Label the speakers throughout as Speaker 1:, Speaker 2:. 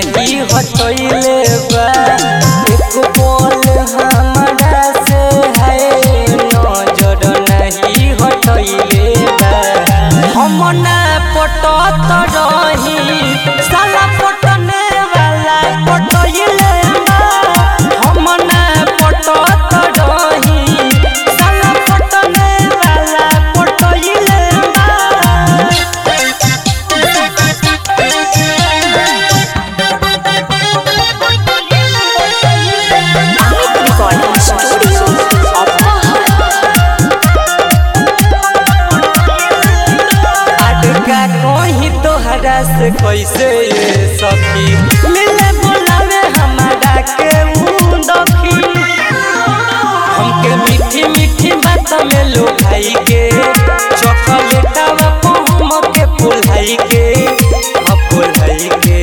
Speaker 1: नहीं हटैले बा एक बोल हमरा से है नजर नहीं हटैले बा हम ना पटत रही साला पटने वाला पटैले बा हम ना पटत रही साला पटने वाला पटैले बा
Speaker 2: Amit Recording Studio,
Speaker 1: अटका कहीं तोहरा से कैसे ये सखी मिले बोलावे हमारा के ऊ दखी हमके मीठी मीठी बात में लो भाई के चॉकलेटवा पहुम के फुलाई के हम फुलाई के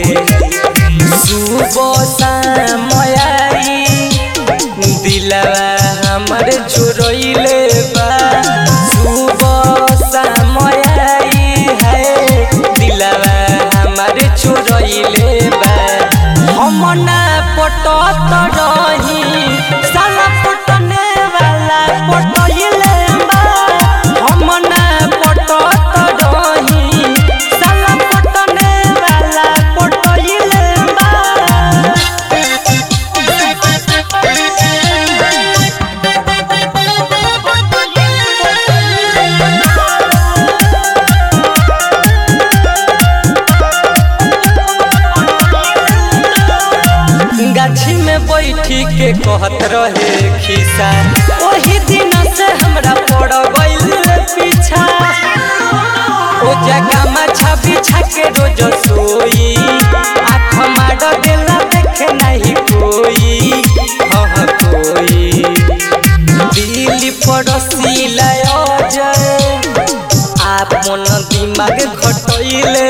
Speaker 1: सुबह शाम आई दिलवा हमर चुरैले बा सुबह शाम आई है दिलवा हमर चुरैले बा हम ना पटत रही साला पटने वाला पटैले बा हम ना पटत रही साला पटने वाला पटैले बा गाछी में बैठी के कहत रहे खिसा ओही दिन से हमरा पड़ गइल पीछा ओ जगह माछा बिछा के रोज सोई आँख मार देला देखे नहीं कोई हाँ कोई दिल पड़ोसी लय जाए आपन दिमाग खटैले